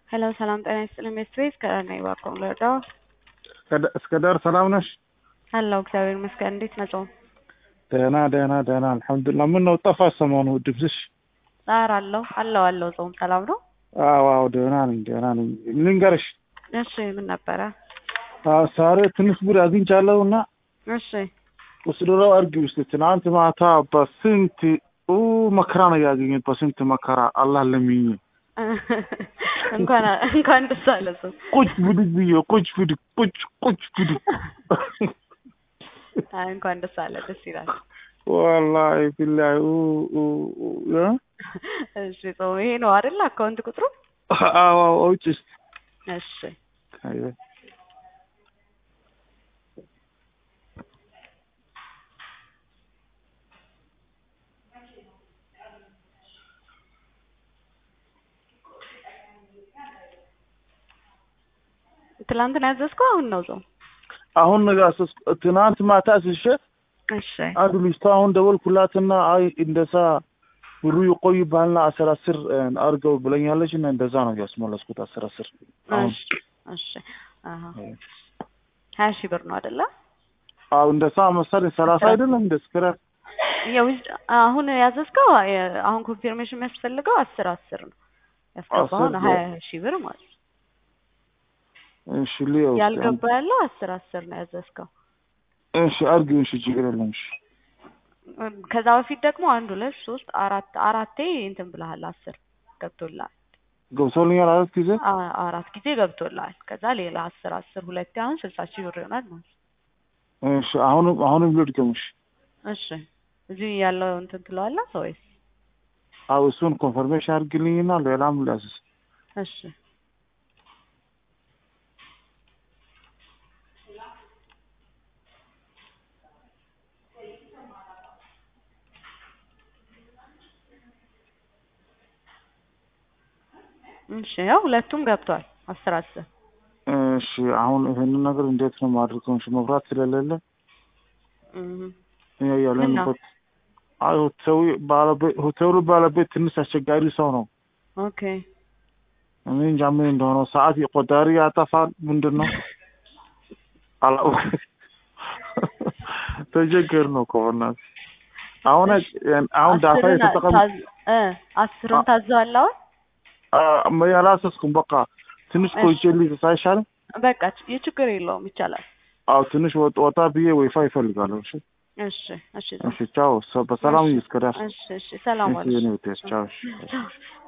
ሄሎ ሰላም ጤና ይስጥልኝ ቤተሰቤ ከእኔ ባቆም ልርዳው? እስከ ዳር ሰላም ነሽ? አለሁ እግዚአብሔር ይመስገን። እንዴት ነህ ጾም? ደህና ደህና ደህና አልሐምዱሊላህ። ምን ነው ጠፋሽ ሰሞኑ ድምፅሽ? ኧረ አለሁ አለሁ አለሁ። ጾም ሰላም ነው? አዎ አዎ ደህና ነኝ ደህና ነኝ። ልንገርሽ እሺ ምን ነበረ? አዎ ዛሬ ትንሽ ጉድ አግኝቻለሁ እና እሺ ወስደው አድርጊ ውስጥ ትናንት ማታ በስንት ኡ መከራ ነው ያገኘሁት። በስንት መከራ አላህ ለምኜ እንኳን እንኳን ደስ አለ ጾም። ቁጭ ብድግ ብዬ ቁጭ ብድግ ቁጭ ቁጭ ብድግ አይ እንኳን ደስ አለ ደስ ይላል። ወላሂ ቢላሂ ኡ ኡ ኡ እ እሺ ጾም ይሄ ነው አይደል አካውንት ቁጥሩ? አዎ አዎ አውጪ እስኪ እሺ አይበ ትላንት ነው ያዘዝከው? አሁን ነው ጾም? አሁን ነጋሰስ ትናንት ማታ ስሸት እሺ አንዱ ልጅቷ አሁን ደወልኩላትና አይ እንደዛ ብሩ ይቆይብሃልና አስር አስር አድርገው ብለኛለች እና እንደዛ ነው ያስመለስኩት። አስር አስር አሁን እሺ እሺ አሃ ሀያ ሺህ ብር ነው አይደለ? አዎ እንደዛ መሰለኝ ሰላሳ አይደለም እንደ ስክራ ያው አሁን ያዘዝከው አሁን ኮንፊርሜሽን የሚያስፈልገው አስር አስር ነው ያስገባው አስር ሀያ ሺህ ብር ማለት ነው። እሺ ሊዮ ያልገባ ያለው አስር አስር ነው ያዘዝከው። እሺ አድርጊው እሺ ችግር የለም እሺ ከዛ በፊት ደግሞ አንድ ሁለት ሶስት አራት አራቴ እንትን ብለሃል አስር ገብቶልሃል። ገብቶልኛል አራት ጊዜ አ- አራት ጊዜ ገብቶልሃል። ከዛ ሌላ አስር አስር ሁለቴ አሁን ስልሳ ሺህ ብር ይሆናል ማለት ነው። እሺ አሁንም አሁንም ልድገምሽ እሺ እዚህ ያለው እንትን ትለዋለህ ወይስ? አዎ እሱን ኮንፈርሜሽን አድርግልኝና ሌላም ላስስ እሺ እሺ ያው ሁለቱም ገብቷል አስር አስር እሺ አሁን ይሄንን ነገር እንዴት ነው ማድረገው? እሺ መብራት ስለሌለ እህ እኛ ያለንበት አይ ሆቴሉ ባለቤት ሆቴሉ ባለቤት ትንሽ አስቸጋሪ ሰው ነው። ኦኬ እኔ እንጃ ምን እንደሆነ ሰዓት የቆጣሪ ያጠፋል። ምንድን ነው አላውቅም። ተቸገር ነው ከሆነ አሁን አሁን ዳታ አስርን የተጠቀም ታዝ- እ አስርን ታዘዋል አሁን ያላሰስኩም በቃ ትንሽ ቆይቼ ልይዝ አይሻልም? በቃ ች- የችግር የለውም ይቻላል። አዎ ትንሽ ወጥ ወጣ ብዬ ወይፋይ ይፈልጋለሁ። እሺ እሺ እሺ እሺ ቻው። ሰ- በሰላም ይስከዳል። እሺ እሺ ሰላም እሺ ዋልሽ። የኔ ውጤት ቻው። እሺ። ቻው